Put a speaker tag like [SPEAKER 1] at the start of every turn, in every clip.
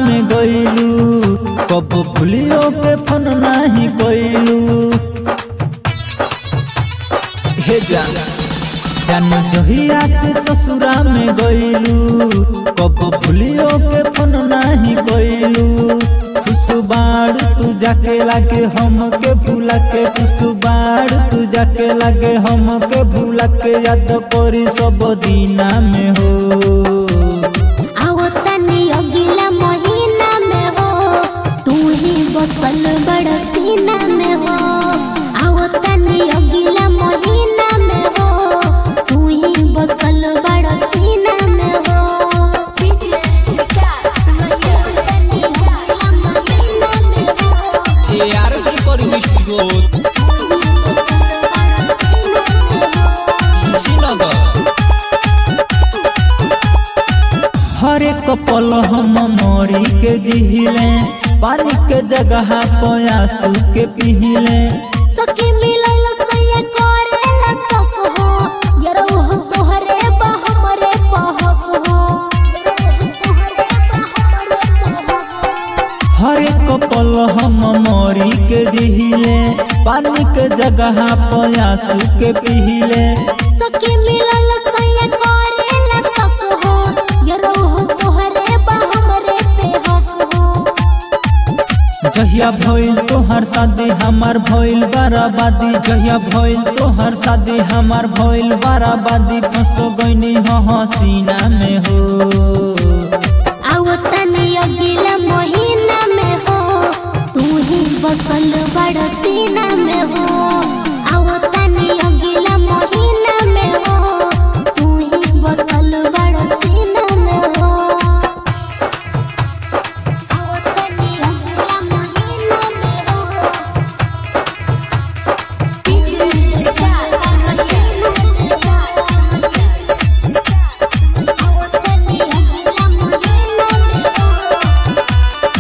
[SPEAKER 1] में गईलू कब भूलियो के फोन नाही कईलू हे जान जान जहिया से ससुरा में गईलू कब भूलियो के फोन नाही कईलू खुशबाड़ तू जाके लागे हम के भूला के खुशबाड़ तू जाके लागे हम के भूला के याद करी सब दीना में हो
[SPEAKER 2] आओ तनी अगला महीना में हो तू ही बसल बड़ सीना में हो आओ तनी अगला महीना में हो तू ही बसल बड़ सीना में हो तनी अगला महीना में हो
[SPEAKER 3] ARS Recording Studio Sinaga
[SPEAKER 1] हर एक पल हम मोरी के जिहिले पानी के जगह पयासू के पिहिले
[SPEAKER 2] सखी मिलल सैया करेला सक हो यरौ हो तोहरे बा हमरे पहक हो
[SPEAKER 1] हर एक पल हम मोरी के जिहिले पानी के जगह पयासू के पिहिले
[SPEAKER 2] सखी मिलल सैया करेला सक हो यरौ हो तोहरे बा हमरे पहक हो
[SPEAKER 1] जहिया भइल तोहर शादी हमार भइल बराबादी जहिया भइल तोहर शादी हमार भइल बराबादी फंसो गईनी ह हसीना में हो
[SPEAKER 2] आओ तनी अगला महीना में हो तू ही बसल बड़ सीना में हो आओ तनी अगला महीना में हो तू ही बसल बड़ सीना में हो आओ तनी अगला महीना में हो आओ तनी अगला महीना में हो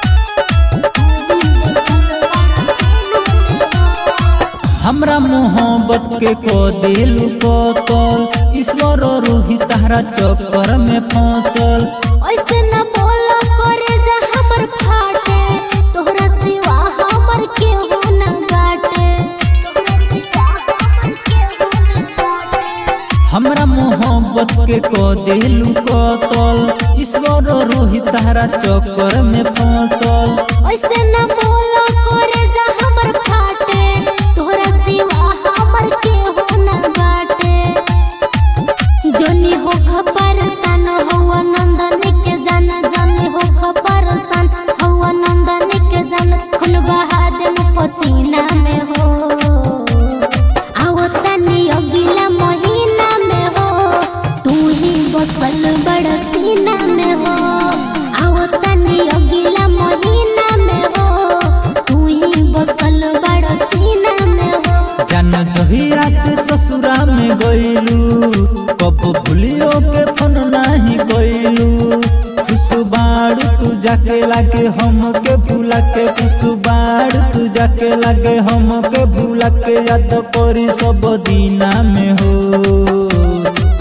[SPEAKER 1] हमरा मोहब्बत के को दिल कतल ईश्वर रूही तारा चक्कर में फंसल
[SPEAKER 2] ऐसे न बोला करे जा हमर फाटे तोहरा सिवा हमर केहू न बाटे तोहरा सिवा हमर केहू न बाटे
[SPEAKER 1] हमरा मोहब्बत के को दिल कतल ईश्वर रूही तारा चक्कर में फंसल
[SPEAKER 2] ऐसे न बोला करे जा हमर फाटे तोहरा सिवा हमर केहू न बाटे जनी हो खबर सन हवा नंदन के जन जनी हो खबर सन हवा नंदन के जन खुन बहा दे पसीना में हो आओ तनी अगला महीना में हो तू ही बसल बड़ सीना में हो आओ तनी अगला महीना में हो तू ही बसल बड़ सीना में हो
[SPEAKER 1] जान जहिया से ससुरा में गईलू कब भूलियो के फोन नाही कईलू खुशबाड़ तू जाके लागे हम के भूला के खुशबाड़ तू जाके लागे हम के भूला के याद करी सब दीना में हो